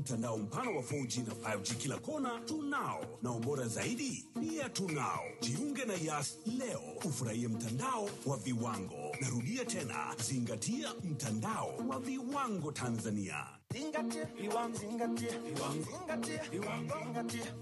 Mtandao mpana wa 4G na 5G kila kona tunao, na ubora zaidi pia tunao. Jiunge na Yas leo ufurahie mtandao wa viwango. Narudia tena, zingatia mtandao wa viwango Tanzania. Zingatia viwango, zingatia viwango, zingatia viwango, zingatia.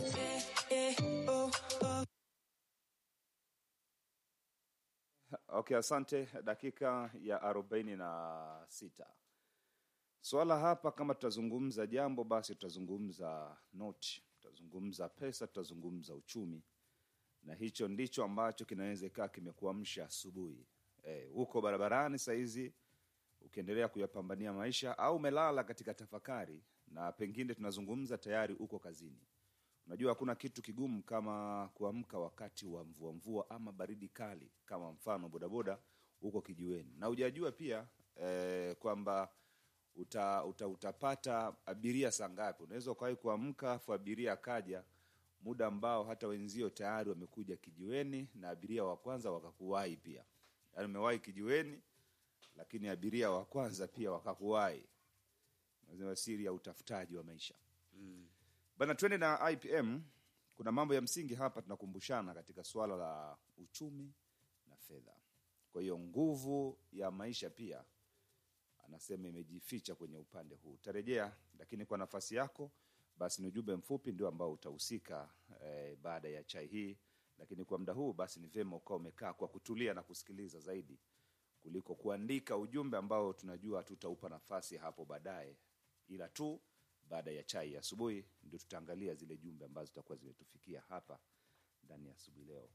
Okay, asante. Dakika ya arobaini na sita. Swala hapa, kama tutazungumza jambo, basi tutazungumza noti, tutazungumza pesa, tutazungumza uchumi, na hicho ndicho ambacho kinaweza ikawa kimekuamsha asubuhi eh, huko barabarani saizi ukiendelea kuyapambania maisha, au umelala katika tafakari, na pengine tunazungumza tayari uko kazini. Unajua hakuna kitu kigumu kama kuamka wakati wa mvua mvua ama baridi kali, kama mfano bodaboda huko kijiweni, na hujajua pia eh, kwamba uta, uta, utapata abiria saa ngapi. Unaweza ukawahi kuamka afu abiria akaja muda ambao hata wenzio tayari wamekuja kijiweni, na abiria wa kwanza wakakuwahi pia, yaani umewahi kijiweni, lakini abiria wa kwanza pia wakakuwahi. Nasema siri ya utafutaji wa maisha bana. Twende na IPM. Kuna mambo ya msingi hapa tunakumbushana katika suala la uchumi na fedha. Kwa hiyo nguvu ya maisha pia anasema imejificha kwenye upande huu. Utarejea, lakini kwa nafasi yako basi ni ujumbe mfupi ndio ambao utahusika eh, baada ya chai hii. Lakini kwa muda huu basi ni vyema ukawa umekaa kwa kutulia na kusikiliza zaidi kuliko kuandika ujumbe ambao tunajua tutaupa nafasi hapo baadaye, ila tu baada ya chai ya asubuhi ndio tutaangalia zile jumbe ambazo zitakuwa zimetufikia hapa ndani ya asubuhi leo.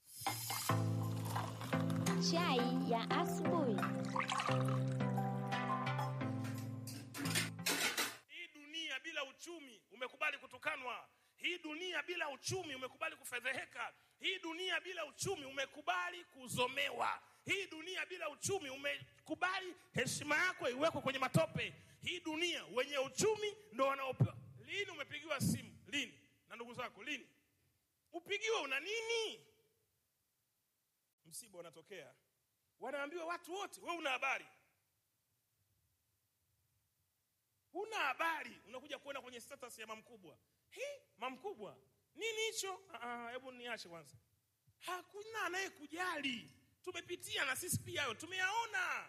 Chai ya asubuhi. Hii dunia bila uchumi umekubali kutukanwa. Hii dunia bila uchumi umekubali kufedheheka. Hii dunia bila uchumi umekubali kuzomewa. Hii dunia bila uchumi umekubali heshima yako iwekwe kwenye matope. Hii dunia wenye uchumi ndo wanaopewa. Lini umepigiwa simu? Lini? Na ndugu zako lini? Upigiwe una nini? Msiba unatokea, wanaambiwa watu wote, we una habari huna habari, unakuja kuona kwenye status ya mamkubwa. Hi, mamkubwa nini hicho? Ah, ah, Hebu niache kwanza. Hakuna anayekujali. Tumepitia na sisi pia hayo, tumeyaona.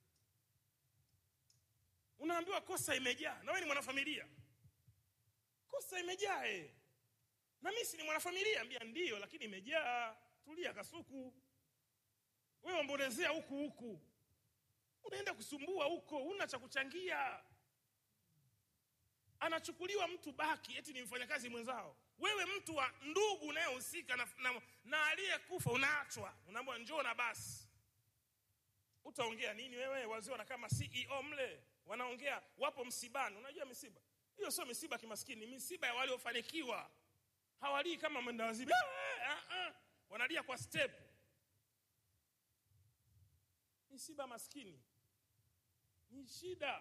Unaambiwa kosa imejaa, na wewe ni mwanafamilia, kosa imejaa eh. Na mimi si ni mwanafamilia, ambia ndio, lakini imejaa. Tulia kasuku, wewe ombolezea huku huku, unaenda kusumbua huko, una cha kuchangia anachukuliwa mtu baki eti ni mfanyakazi mwenzao. Wewe mtu wa ndugu unayehusika na, na, na aliyekufa unaachwa, unaambiwa njoo na basi. Utaongea nini wewe? Wazee wanakaa ma CEO mle wanaongea, wapo msibani. Unajua misiba hiyo sio misiba kimaskini, misiba ya waliofanikiwa. Hawalii kama mwenda wazimu, "Ah, ah, ah." wanalia kwa step. Misiba maskini ni shida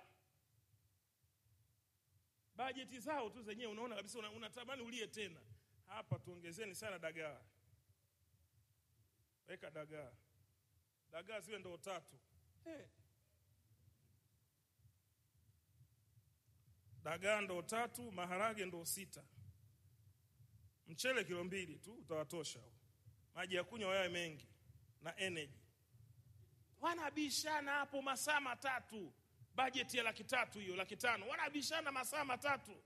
bajeti zao tu zenyewe unaona kabisa una- unatamani ulie tena. Hapa tuongezeni sana dagaa, weka dagaa, dagaa ziwe ndoo tatu. Hey. Dagaa ndoo tatu, maharage ndoo sita, mchele kilo mbili tu utawatosha. Maji ya kunywa yawe mengi na energy. Wanabishana hapo masaa matatu bajeti ya laki tatu hiyo laki tano wanabishana masaa matatu,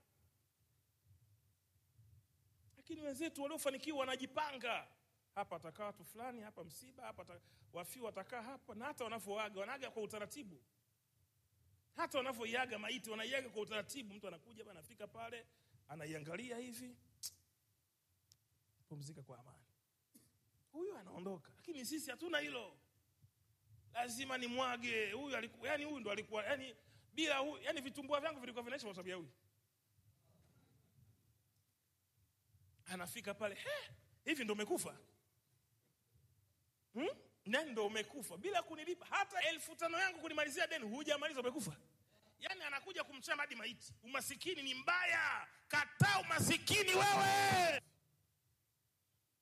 lakini wenzetu waliofanikiwa wanajipanga. Hapa atakaa watu fulani, hapa msiba, hapa ata- wafiwa watakaa hapa, na hata wanavyoaga wanaaga kwa utaratibu. Hata wanavyoiaga maiti wanaiaga kwa utaratibu. Mtu anakuja hapa, anafika pale, anaiangalia hivi, pumzika kwa amani, huyu anaondoka. Lakini sisi hatuna hilo lazima ni mwage huyu alikuwa yani huyu ndo alikuwa yani bila huyu yani vitumbua vyangu vilikuwa vinaisha kwa sababu ya huyu anafika pale "He, hivi ndo umekufa hmm? nani ndo umekufa bila kunilipa hata elfu tano yangu kunimalizia deni hujamaliza umekufa yani anakuja kumchama hadi maiti umasikini ni mbaya kataa umasikini wewe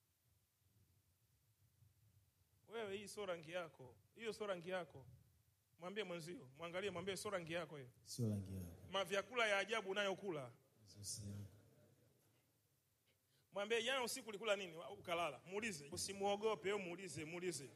wewe hii sio rangi yako hiyo sio rangi yako mwambie mwenzio mwangalie mwambie sio rangi yako hiyo sio rangi yako mavyakula ya ajabu unayokula Sio sehemu. mwambie jana usiku ulikula nini Wa- ukalala muulize usimuogope wewe muulize muulize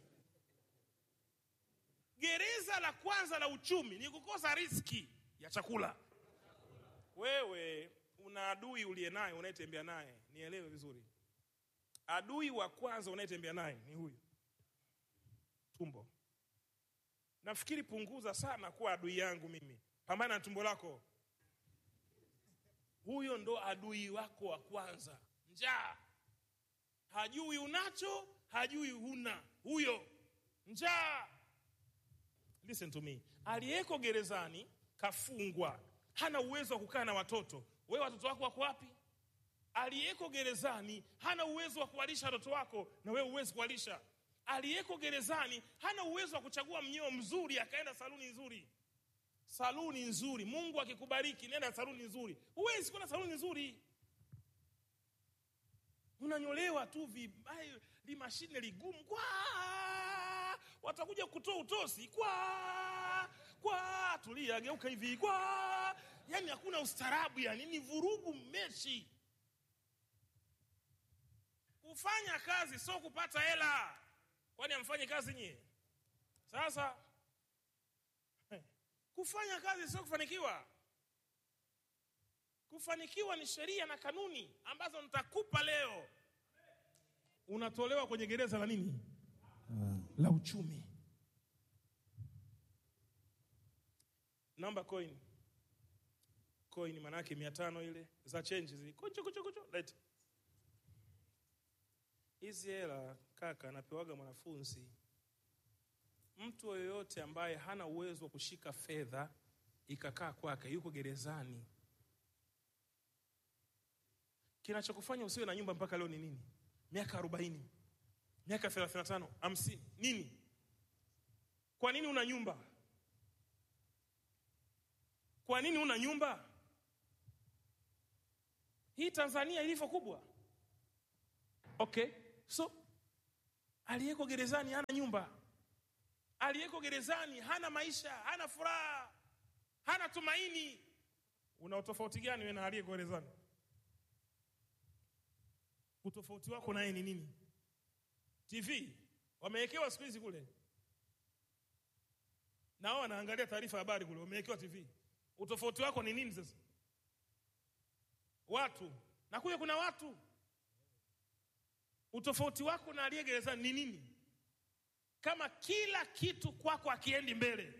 gereza la kwanza la uchumi ni kukosa riski ya chakula wewe una adui uliye naye unayetembea naye nielewe vizuri adui wa kwanza unayetembea naye ni huyu tumbo nafikiri punguza sana kuwa adui yangu mimi pambana na tumbo lako huyo ndo adui wako wa kwanza njaa hajui unacho hajui huna huyo njaa listen to me aliyeko gerezani kafungwa hana uwezo wa kukaa na watoto wewe watoto wako wako wapi aliyeko gerezani hana uwezo wa kuwalisha watoto wako na wewe huwezi kuwalisha aliyeko gerezani hana uwezo wa kuchagua mnyeo mzuri akaenda saluni nzuri saluni nzuri mungu akikubariki nenda saluni nzuri huwezi kwenda saluni nzuri unanyolewa tu vibaya limashine ligumu kwa watakuja kutoa utosi kwa kwa tulia geuka hivi kwa yani hakuna ustarabu yani ni vurugu mechi kufanya kazi sio kupata hela kwani amfanye kazi nyie sasa kufanya kazi sio kufanikiwa kufanikiwa ni sheria na kanuni ambazo nitakupa leo unatolewa kwenye gereza la nini la uchumi namba coin coin manake mia tano ile za change zile kucho kucho kucho lete hizi hela kaka anapewaga mwanafunzi mtu yoyote ambaye hana uwezo wa kushika fedha ikakaa kwake yuko gerezani kinachokufanya usiwe na nyumba mpaka leo ni nini miaka arobaini miaka thelathini na tano hamsini nini kwa nini una nyumba kwa nini una nyumba hii tanzania ilivyo kubwa okay so aliyeko gerezani hana nyumba aliyeko gerezani hana maisha hana furaha hana tumaini una utofauti gani wewe na aliyeko gerezani utofauti wako naye ni nini tv wamewekewa siku hizi kule nao wanaangalia taarifa ya habari kule wamewekewa tv utofauti wako ni nini sasa watu na kule kuna watu utofauti wako na aliye gerezani ni nini kama kila kitu kwako akiendi mbele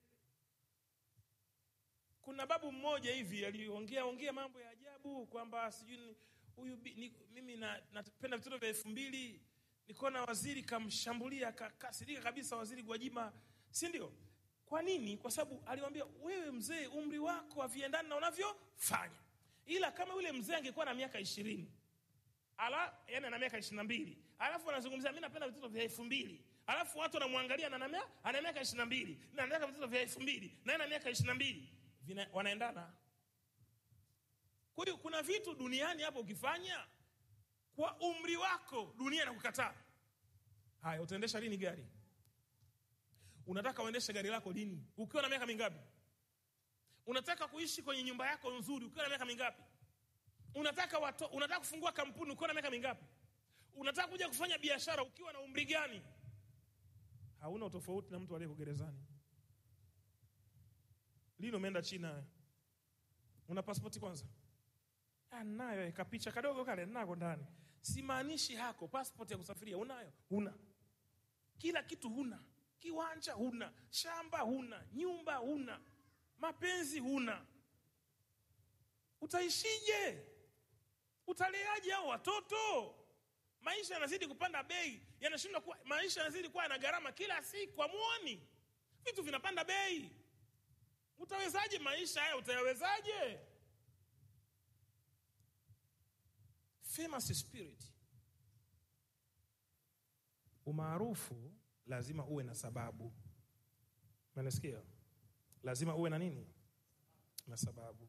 kuna babu mmoja hivi aliongea ongea mambo ya ajabu kwamba sijui ni- huyu bi- ni- mimi na- napenda vitoto vya elfu mbili nikaona waziri kamshambulia kakasirika kabisa waziri gwajima si ndio kwa nini kwa sababu aliwambia wewe mzee umri wako haviendani na unavyofanya ila kama yule mzee angekuwa na miaka ishirini ala yani ana miaka ishiri na mbili alafu anazungumzia mi napenda vitoto vya elfu mbili alafu watu wanamwangalia na ana mia- ana miaka ishiri na mbili na anataka vitoto vya elfu mbili na ana miaka ishiri na mbili Vina- wanaendana kwa hiyo kuna vitu duniani hapo ukifanya kwa umri wako dunia inakukataa haya utaendesha lini gari unataka uendeshe gari lako lini ukiwa na miaka mingapi unataka kuishi kwenye nyumba yako nzuri ukiwa na miaka mingapi unataka wato, unataka kufungua kampuni ukiwa na miaka mingapi unataka kuja kufanya biashara ukiwa na umri gani hauna utofauti na mtu aliyeko gerezani lini umeenda china wewe? una pasipoti kwanza Ah, nayo kapicha kadogo kale nako ndani simaanishi hako passport ya kusafiria unayo huna kila kitu huna kiwanja huna shamba huna nyumba huna mapenzi huna utaishije utaleaje hao watoto maisha yanazidi kupanda bei yanashindwa kuwa maisha yanazidi kuwa yana gharama kila siku amuoni vitu vinapanda bei utawezaje maisha haya utayawezaje famous spirit umaarufu lazima uwe na sababu manasikia lazima uwe na nini na sababu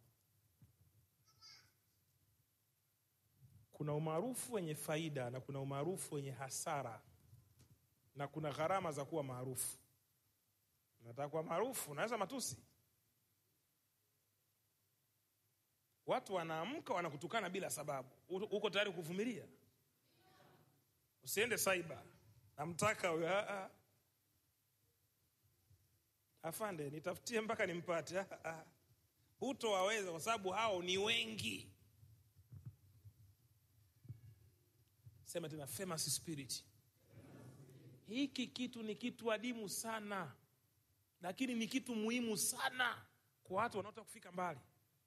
kuna umaarufu wenye faida na kuna umaarufu wenye hasara na kuna gharama za kuwa maarufu nataka kuwa maarufu naweza matusi watu wanaamka wanakutukana bila sababu U- uko tayari kuvumilia usiende saiba namtaka huyo ah, ah. afande nitafutie mpaka nimpate ah, ah. hutowaweza kwa sababu hao ni wengi sema tena famous spirit hiki kitu ni kitu adimu sana lakini ni kitu muhimu sana kwa watu wanaotaka kufika mbali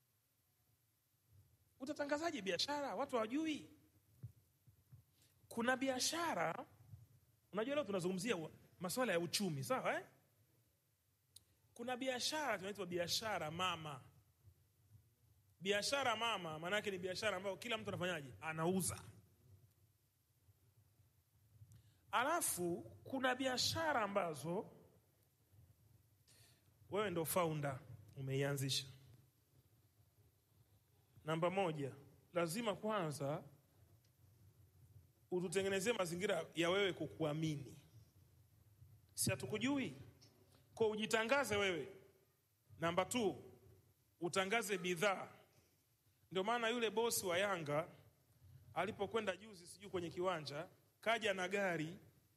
utatangazaje biashara watu hawajui kuna biashara unajua leo tunazungumzia wa- masuala ya uchumi sawa eh? kuna biashara tunaitwa biashara mama biashara mama maanake ni biashara ambayo kila mtu anafanyaje anauza alafu kuna biashara ambazo wewe ndo founder umeianzisha namba moja lazima kwanza ututengenezee mazingira ya wewe kukuamini si hatukujui kwa ujitangaze wewe namba t utangaze bidhaa ndio maana yule bosi wa yanga alipokwenda juzi sijui kwenye kiwanja kaja na gari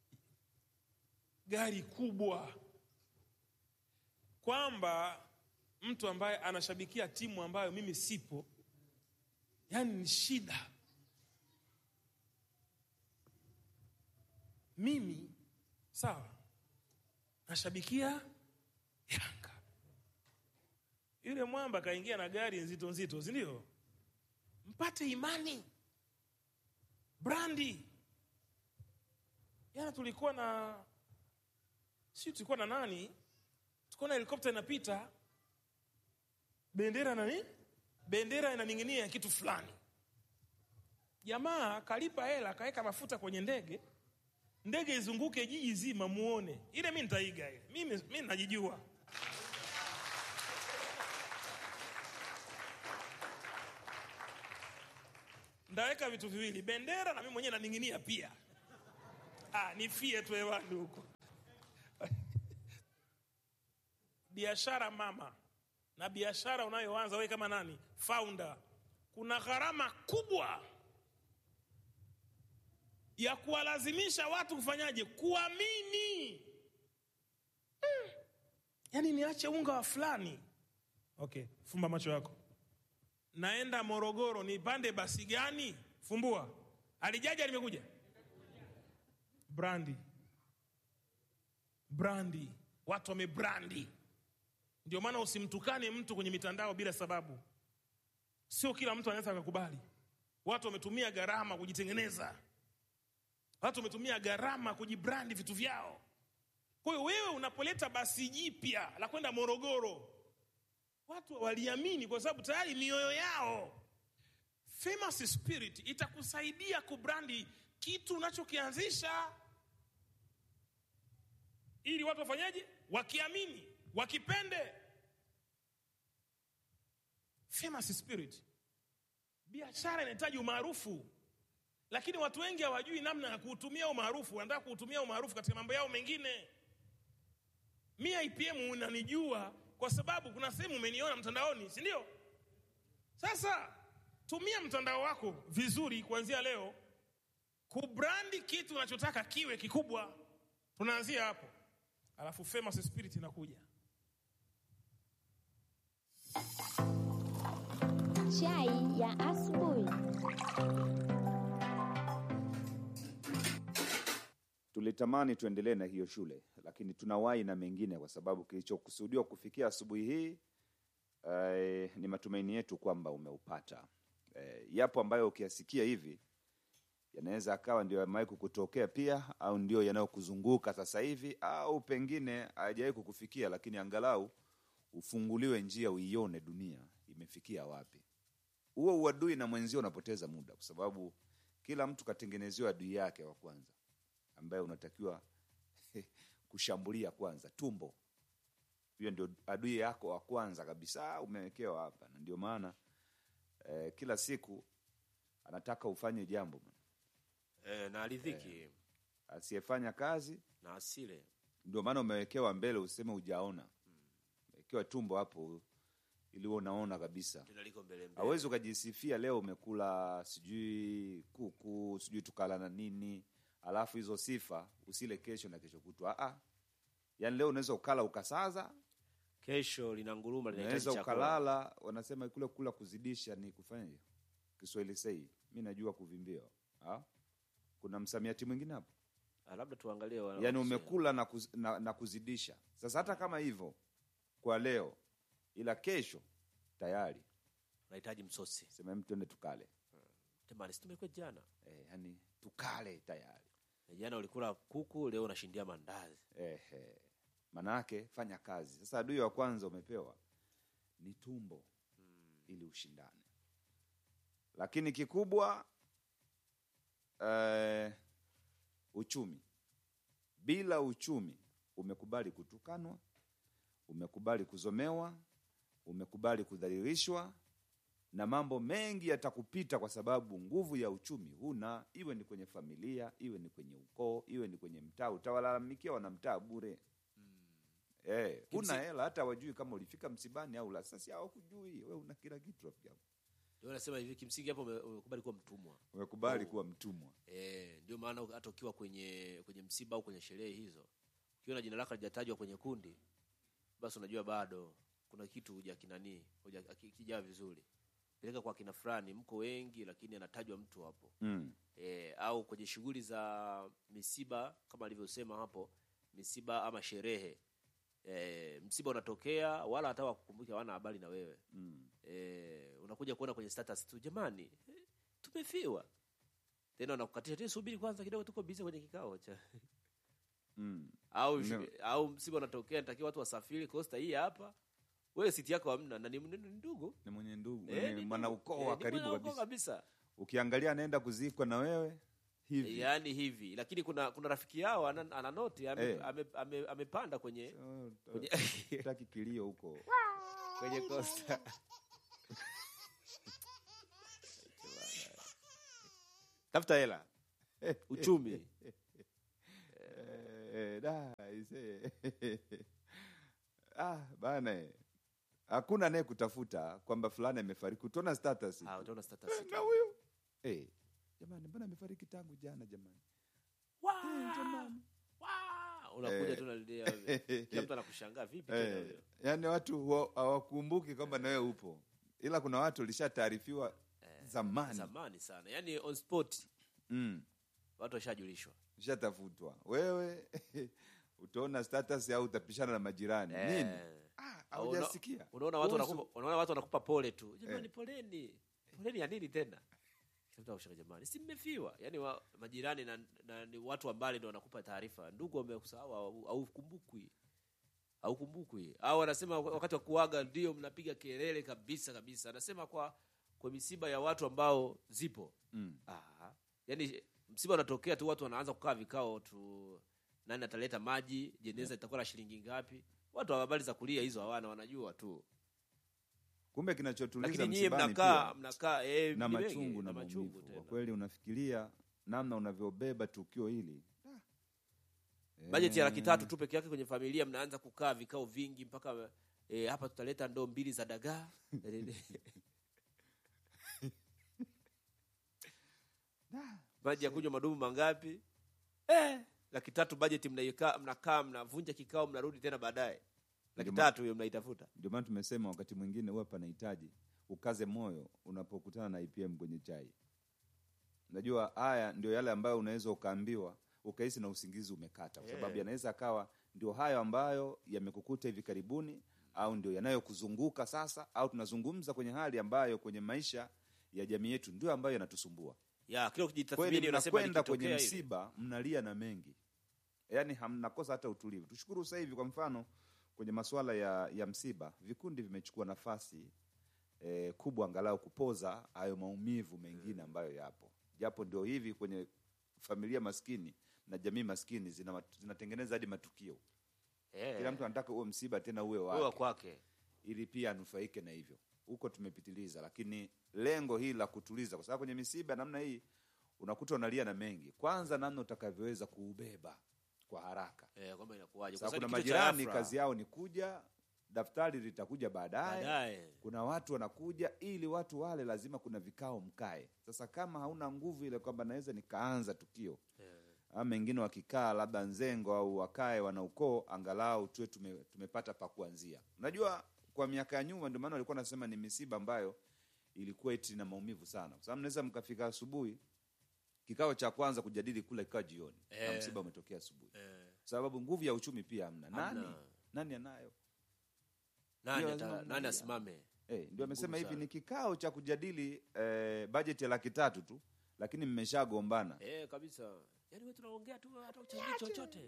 gari kubwa kwamba mtu ambaye anashabikia timu ambayo mimi sipo yani ni shida mimi sawa nashabikia yanga yule mwamba kaingia na gari nzito nzito sindio mpate imani brandi jana tulikuwa na si tulikuwa na nani tulikuwa na helikopta inapita bendera nani bendera inaning'inia kitu fulani jamaa kalipa hela akaweka mafuta kwenye ndege ndege izunguke jiji zima muone ile mi nitaiga ile mimi mi najijua ndaweka vitu viwili bendera na mimi mwenyewe naning'inia pia ah, nifie tu hewani huko biashara mama na biashara unayoanza wewe kama nani founder kuna gharama kubwa ya kuwalazimisha watu kufanyaje kuamini hmm. yaani niache unga wa fulani okay fumba macho yako naenda morogoro nipande basi gani fumbua alijaja limekuja brandi brandi watu wamebrandi ndio maana usimtukane mtu kwenye mitandao bila sababu sio kila mtu anaweza akakubali watu wametumia gharama kujitengeneza watu wametumia gharama kujibrandi vitu vyao kwa hiyo wewe unapoleta basi jipya la kwenda morogoro watu waliamini kwa sababu tayari mioyo yao famous spirit itakusaidia kubrandi kitu unachokianzisha ili watu wafanyaje wakiamini wakipende famous spirit biashara inahitaji umaarufu lakini watu wengi hawajui namna ya kuutumia umaarufu wanataka kuutumia umaarufu katika mambo yao mengine mi ipm unanijua kwa sababu kuna sehemu umeniona mtandaoni si ndio sasa tumia mtandao wako vizuri kuanzia leo kubrandi kitu unachotaka kiwe kikubwa tunaanzia hapo alafu famous spirit inakuja Chai ya asubuhi. tulitamani tuendelee na hiyo shule lakini tunawahi na mengine kwa sababu kilichokusudiwa kufikia asubuhi hii eh, ni matumaini yetu kwamba umeupata eh, yapo ambayo ukiyasikia hivi yanaweza akawa ndio yamewahi kukutokea pia au ndio yanayokuzunguka sasa hivi au pengine hayajawahi kukufikia lakini angalau ufunguliwe njia uione dunia imefikia wapi huo uadui na mwenzio unapoteza muda kwa sababu kila mtu katengenezewa adui yake wa kwanza ambaye unatakiwa kushambulia kwanza tumbo hiyo ndio adui yako wa kwanza kabisa umewekewa hapa na ndio maana eh, kila siku anataka ufanye jambo e, na aridhiki asiyefanya kazi na asile ndio maana umewekewa mbele useme ujaona umewekewa tumbo hapo ili uwe unaona kabisa tena liko mbele mbele hawezi ukajisifia leo umekula sijui kuku sijui tukala na nini alafu hizo sifa usile kesho na kesho kutwa Ah, ah. yaani leo unaweza ukala ukasaza kesho lina nguruma linahitaji unaweza chakula ukalala wanasema kule kula kuzidisha ni kufanya kiswahili sei mi najua kuvimbia Ah? kuna msamiati mwingine hapo Ah, labda tuangalie wana- yaani wanasema. umekula na, kuz, na, na kuzidisha sasa hata kama hivyo kwa leo ila kesho tayari unahitaji msosi sema "Em, twende tukale temani si tumekuwa jana eh, yani tukale tayari Na jana ulikula kuku leo unashindia mandazi Ehe. Manake fanya kazi. Sasa adui wa kwanza umepewa ni tumbo ili ushindane, lakini kikubwa eh, uchumi. Bila uchumi umekubali kutukanwa, umekubali kuzomewa, umekubali kudhalilishwa na mambo mengi yatakupita kwa sababu nguvu ya uchumi huna, iwe ni kwenye familia, iwe ni kwenye ukoo, iwe ni kwenye mtaa. Utawalalamikia wanamtaa bure. Eh, huna Kimsi- hela hata wajui kama ulifika msibani au la. Sasa hawakujui wewe, una kila kitu rafiki yangu, ndio nasema hivi kimsingi hapo ume- umekubali kuwa mtumwa umekubali Oh. kuwa mtumwa. Eh, ndio maana hata ukiwa kwenye kwenye msiba au kwenye sherehe hizo, ukiona jina lako halijatajwa kwenye kundi, basi unajua bado kuna kitu huja kinani huja kijaa vizuri. Peleka kwa kina fulani, mko wengi, lakini anatajwa mtu hapo Mm. e, au kwenye shughuli za misiba kama alivyosema hapo, misiba ama sherehe e, msiba unatokea, wala hata wakukumbuke, hawana habari na wewe Mm. e, unakuja kuona kwenye status tu, jamani, eh, tumefiwa tena, wanakukatisha tena, subiri kwanza kidogo, tuko busy kwenye kikao cha Mm. au No. au msiba unatokea, natakiwa watu wasafiri Costa hii hapa, wewe siti yako hamna, na ni ni- ni ndugu Ni mwenye ndugu, Eh, ni ni mwana ndugu. ukoo Eh, wa ni karibu mwana ukoo kabisa. kabisa Ukiangalia anaenda kuzikwa na wewe hivi. yaani hivi lakini kuna kuna rafiki yao ana, ana noti ame, Eh. ame, ame, amepanda kwenye Oh, ta- kwenye, Taki kilio huko. kwenye costa Tafuta hela. uchumi Eh, da, ise. ah, bana. eh. Hakuna naye kutafuta kwamba fulani amefariki. Utaona status. ah, tu. utaona status Eh, tu. na huyo. Eh, jamani mbona amefariki tangu jana jamani? Eh, jamani. Wah! unakuja Eh. tu nalilia kila mtu anakushangaa vipi tena Eh, huyo yaani watu huwa hawakumbuki kwamba nawe upo, ila kuna watu ulishataarifiwa zamani, zamani sana yaani on spot mm, watu washajulishwa ushatafutwa wewe utaona status au utapishana na majirani Eh. nini? Ah, Au haujasikia unaona watu Kuhusu- wanakupa unaona watu wanakupa pole tu jamani Eh. poleni poleni ya nini tena Kila mtu anakushanga jamani si mmefiwa yaani wa, majirani na, na ni watu wa mbali ndio wanakupa taarifa ndugu wamekusahau au- haukumbukwi haukumbukwi au wanasema wakati wa kuaga ndio mnapiga kelele kabisa kabisa anasema kwa kwa misiba ya watu ambao zipo mm. ah, yaani msiba unatokea tu watu wanaanza kukaa vikao tu nani ataleta maji jeneza litakuwa la shilingi ngapi watu wa habari za kulia hizo hawana wanajua tu Kumbe kinachotuliza lakini nyie msibani mnakaa pia mnakaa eh, na ni wengi, machungu na machungu maumivu. Kwa tena kweli unafikiria namna unavyobeba tukio hili bajeti ya laki Eh, tatu tu peke yake kwenye familia mnaanza kukaa vikao vingi mpaka eh, hapa tutaleta ndoo mbili za dagaa maji ya kunywa madumu mangapi eh, laki tatu bajeti mnaikaa mnakaa mnavunja kikao mnarudi tena baadaye laki Ndio ma- tatu hiyo mnaitafuta Ndio maana tumesema wakati mwingine huwa panahitaji ukaze moyo unapokutana na IPM kwenye chai. Najua haya ndio yale ambayo unaweza ukaambiwa ukahisi na usingizi umekata, kwa sababu Yeah. yanaweza akawa ndio hayo ambayo yamekukuta hivi karibuni, au ndio yanayokuzunguka sasa, au tunazungumza kwenye hali ambayo kwenye maisha ya jamii yetu ndio ambayo yanatusumbua. ya kila Kweli ukijitathmini unasema mnakwenda kwenye likitokea hili. msiba mnalia na mengi, yaani hamnakosa hata utulivu. Tushukuru sasa hivi, kwa mfano kwenye masuala ya, ya msiba vikundi vimechukua nafasi eh, kubwa angalau kupoza hayo maumivu mengine ambayo yapo, japo ndio hivi kwenye familia maskini na jamii maskini zina, mat- zinatengeneza hadi matukio. Eh, Kila mtu anataka uwe msiba tena uwe wewe wa wake kwake ili pia anufaike na hivyo. Huko tumepitiliza, lakini lengo hili la kutuliza, kwa sababu kwenye misiba namna hii unakuta unalia na mengi. Kwanza namna utakavyoweza kuubeba kwa haraka eh, kwamba inakuwaje? Kwa sasa sababu kuna ni kitu cha majirani ghafla. kazi yao ni kuja daftari litakuja baadaye baadaye kuna watu wanakuja ili watu wale lazima kuna vikao mkae sasa kama hauna nguvu ile kwamba naweza nikaanza tukio ama mengine wakikaa labda nzengo au wakae wana ukoo angalau tuwe tume, tumepata pa kuanzia unajua kwa miaka ya nyuma ndio maana walikuwa nasema ni misiba ambayo ilikuwa eti na maumivu sana kwa sababu mnaweza mkafika asubuhi kikao cha kwanza kujadili kula kikao jioni na Eh. msiba umetokea asubuhi eh, sababu nguvu ya uchumi pia hamna nani Hamna. nani anayo nani, Ndio, ata, lazima nani mmoja. asimame Eh, ndio amesema Ngumu hivi sana. ni kikao cha kujadili eh, bajeti ya laki tatu tu lakini mmeshagombana eh, kabisa yaani wewe tunaongea tu hata uchangi chochote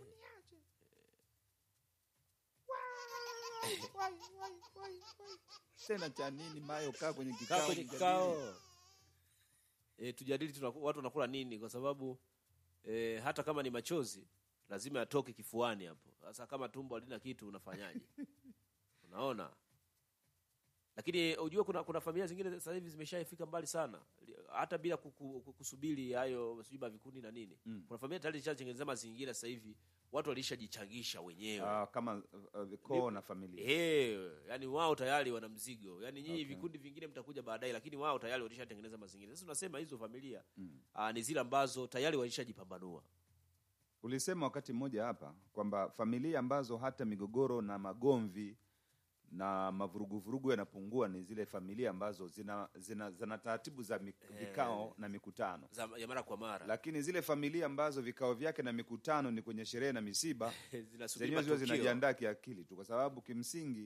tena cha nini mayo kaa kwenye kaa kikao kwenye mjadili. kikao e, tujadili tunaku, watu wanakula nini kwa sababu e, hata kama ni machozi lazima yatoke kifuani hapo sasa kama tumbo halina kitu unafanyaje unaona lakini ujue kuna kuna familia zingine sasa hivi zimeshafika mbali sana Li- hata bila kuku, kuku- kusubiri hayo sijui vikundi na nini Mm. kuna familia tayari zishatengeneza mazingira sasa hivi watu walishajichangisha wenyewe Ah, kama uh, uh, vikoo na familia Eh, yani wao tayari wana mzigo. Yani nyinyi Okay. vikundi vingine mtakuja baadaye, lakini wao tayari walishatengeneza mazingira. Sasa tunasema hizo familia Mm. ah, ni zile ambazo tayari walishajipambanua. ulisema wakati mmoja hapa kwamba familia ambazo hata migogoro na magomvi na mavuruguvurugu yanapungua ni zile familia ambazo zina, zina, zina taratibu za mik, vikao na mikutano za ya mara kwa mara lakini zile familia ambazo vikao vyake na mikutano ni kwenye sherehe na misiba zinasubiri zenyewe ziwe matukio. zinajiandaa kiakili tu kwa sababu kimsingi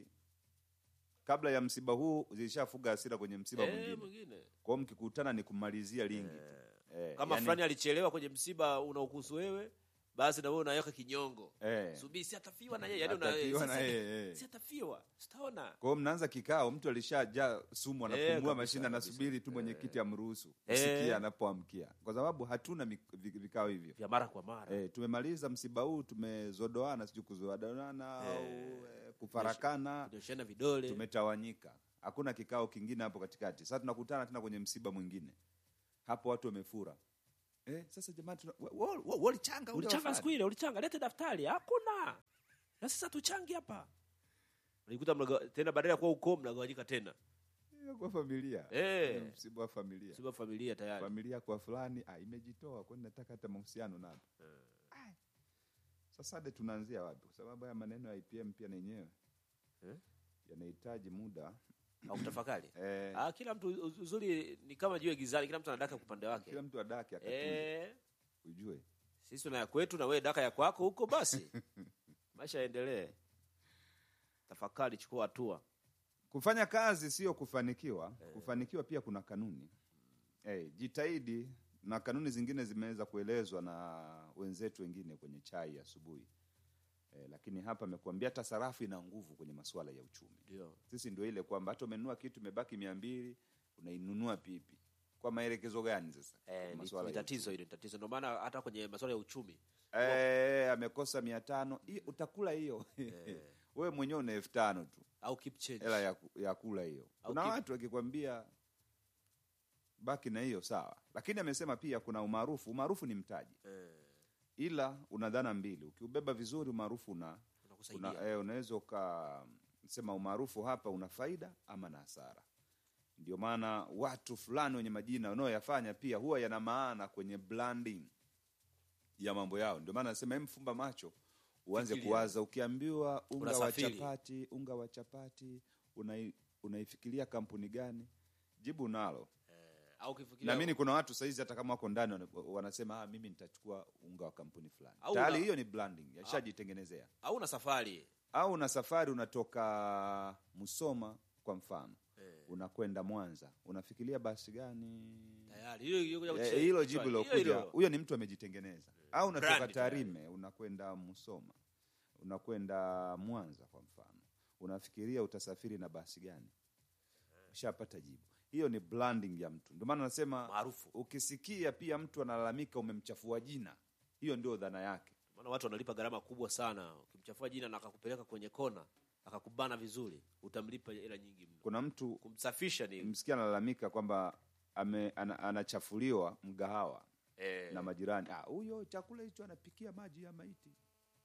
kabla ya msiba huu zilishafuga hasira kwenye msiba Eh, mwingine mwingine kwa hiyo mkikutana ni kumalizia lingi tu eh, kama yani- fulani alichelewa kwenye msiba unaokuhusu wewe, basi na wewe unaweka kinyongo. eh, Subiri si atafiwa na yeye, yani una Atafiwa na sasa- yeye, eh. si atafiwa. Sitaona. kwa hiyo mnaanza kikao mtu alishajaa sumu Eh, anapumua kabisa, mashine kabisa. anasubiri tu mwenyekiti amruhusu Eh. usikie anapoamkia kwa sababu hatuna mik- vi- vikao hivyo Vya mara kwa mara. Eh, tumemaliza msiba huu tumezodoana sijui kuzodoana au eh, kufarakana Kunyoshana vidole. tumetawanyika hakuna kikao kingine hapo katikati sasa tunakutana tena kwenye msiba mwingine hapo watu wamefura eh, sasa jamani tuna- wa- wa- wa- walichanga ule ulichanga wafanya. siku ile ulichanga lete daftari hakuna na sasa tuchangi hapa ulikuta mnaga- tena badala ya kuwa ukoo mnagawanyika tena Hiyo kwa familia Eh. Ni msiba wa familia siba familia tayari familia kwa fulani ah, imejitoa kwani nataka hata mahusiano nalo Ai. sasa de tunaanzia wapi kwa sababu haya maneno ya IPM pia na yenyewe Eh? yanahitaji muda au kutafakari eh, ah, kila mtu uz- uzuri ni kama jiwe gizani kila mtu anadaka kwa upande wake kila mtu adake akatunze eh, ujue sisi tuna ya kwetu na wewe daka ya kwako huko basi maisha yaendelee tafakari chukua hatua kufanya kazi sio kufanikiwa kufanikiwa pia kuna kanuni eh, jitahidi na kanuni zingine zimeweza kuelezwa na wenzetu wengine kwenye chai asubuhi eh, lakini hapa amekuambia hata sarafu ina nguvu kwenye masuala ya uchumi ndio sisi ndio ile kwamba hata umenunua kitu imebaki mia mbili unainunua pipi kwa maelekezo gani sasa eh, ni, Masuala ni ya tatizo hilo ni tatizo ndio maana hata kwenye masuala ya uchumi Eh, amekosa mia tano Hiyo, utakula hiyo wewe mwenyewe una elfu tano tu au keep change hela ya, ku- ya kula hiyo Au kuna keep- watu wakikwambia baki na hiyo sawa lakini amesema pia kuna umaarufu umaarufu ni mtaji eh, ila una dhana mbili ukiubeba vizuri umaarufu una, unakusaidia una eh, unaweza ukasema umaarufu hapa una faida ama na hasara ndio maana watu fulani wenye majina wanaoyafanya pia huwa yana maana kwenye branding ya mambo yao ndio maana nasema mfumba macho uanze Fikiria. kuwaza ukiambiwa unga wa Unasafiri. chapati unga wa chapati unai, unaifikiria kampuni gani jibu nalo au ukifikiria naamini kuna watu saizi hata kama wako ndani wana- wanasema ah, mimi nitachukua unga wa kampuni fulani Au tayari una- hiyo ni branding yashajitengenezea au una safari au una safari unatoka Musoma kwa mfano eh, unakwenda Mwanza unafikiria basi gani tayari hilo hilo kuja Eh, kuche- hilo kichwani. jibu Hilo lilokuja hilo. huyo ni mtu amejitengeneza au unatoka Brand tayari. Tarime unakwenda Musoma unakwenda Mwanza kwa mfano unafikiria utasafiri na basi gani ushapata jibu hiyo ni branding ya mtu ndio maana nasema maarufu ukisikia pia mtu analalamika umemchafua jina hiyo ndio dhana yake maana watu wanalipa gharama kubwa sana ukimchafua jina na akakupeleka kwenye kona akakubana vizuri utamlipa hela nyingi mno kuna mtu kumsafisha ni msikia analalamika kwamba ame, ana, anachafuliwa mgahawa eh, na majirani "Ah, huyo chakula hicho anapikia maji ya maiti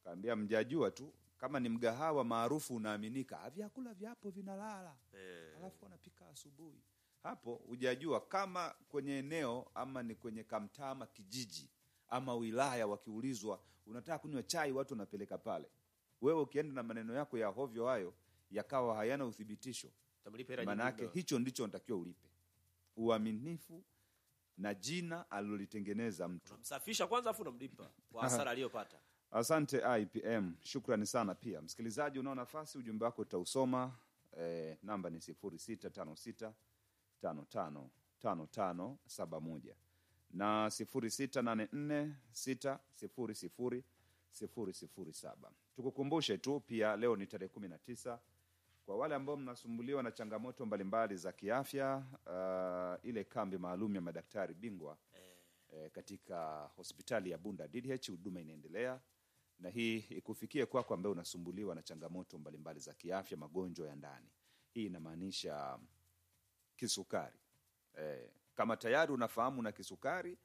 kaambia mjajua tu kama ni mgahawa maarufu unaaminika "Ah, vyakula vyapo vinalala Eh. alafu wanapika asubuhi hapo hujajua kama kwenye eneo ama ni kwenye kamtaa ama kijiji ama wilaya wakiulizwa unataka kunywa chai watu wanapeleka pale wewe ukienda na maneno yako ya hovyo hayo yakawa hayana uthibitisho Utamlipa hela maanake nyingi hicho ndicho natakiwa ulipe uaminifu na jina alilolitengeneza mtu Unamsafisha kwanza afu unamlipa kwa hasara aliyopata. Asante IPM, shukrani sana pia. Msikilizaji, unao nafasi, ujumbe wako utausoma. Eh, namba ni sifuri sita tano sita tano tano tano tano saba moja na sifuri sita nane nne sita sifuri sifuri sifuri sifuri saba. Tukukumbushe tu pia leo ni tarehe kumi na tisa kwa wale ambao mnasumbuliwa na changamoto mbalimbali za kiafya uh, ile kambi maalum ya madaktari bingwa eh, katika hospitali ya Bunda DDH huduma inaendelea na hii ikufikie kwako ambaye unasumbuliwa na changamoto mbalimbali za kiafya, magonjwa ya ndani. Hii inamaanisha kisukari. Eh, kama tayari unafahamu na kisukari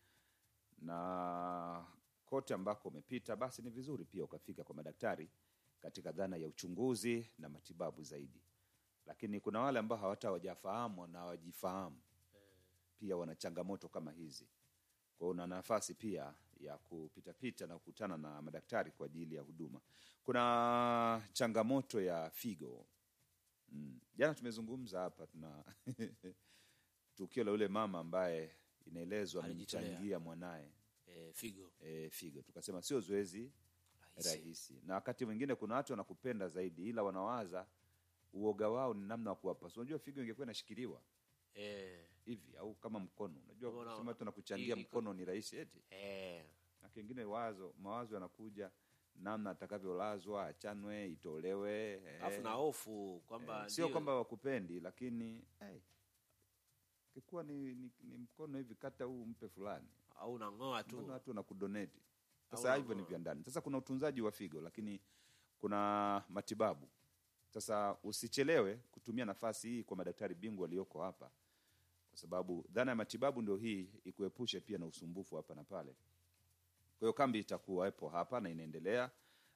na kote ambako umepita, basi ni vizuri pia ukafika kwa madaktari katika dhana ya uchunguzi na matibabu zaidi. Lakini kuna wale ambao hawata hawajafahamu na hawajifahamu pia wana changamoto kama hizi. Kwa hiyo una nafasi pia ya kupitapita na kukutana na madaktari kwa ajili ya huduma. Kuna changamoto ya figo. Mm. Jana tumezungumza hapa, tuna tukio la yule mama ambaye inaelezwa Alijitolea. amemchangia mwanaye Eh, figo. e, figo. Tukasema sio zoezi Rahisi. rahisi, na wakati mwingine kuna watu wanakupenda zaidi, ila wanawaza uoga wao ni namna wa kuwapasa. Unajua figo ingekuwa inashikiliwa Eh, hivi au kama mkono, unajua Unaona, kusema tu nakuchangia hii- mkono ni rahisi eti eh. na kingine wazo mawazo yanakuja namna atakavyolazwa, achanwe, itolewe. eh, Alafu na hofu kwamba eh, sio ndio- kwamba wakupendi, lakini hey, kikuwa ni, ni, ni mkono hivi, kata huu mpe fulani, au unang'oa tu. mbona watu wanakudonate? Au Sasa hivyo ni unang'oa. vya ndani. Sasa kuna utunzaji wa figo, lakini kuna matibabu. Sasa usichelewe kutumia nafasi hii kwa madaktari bingwa walioko hapa, kwa sababu dhana ya matibabu ndio hii, ikuepushe pia na usumbufu hapa na pale. Kwa hiyo kambi itakuwepo hapa na inaendelea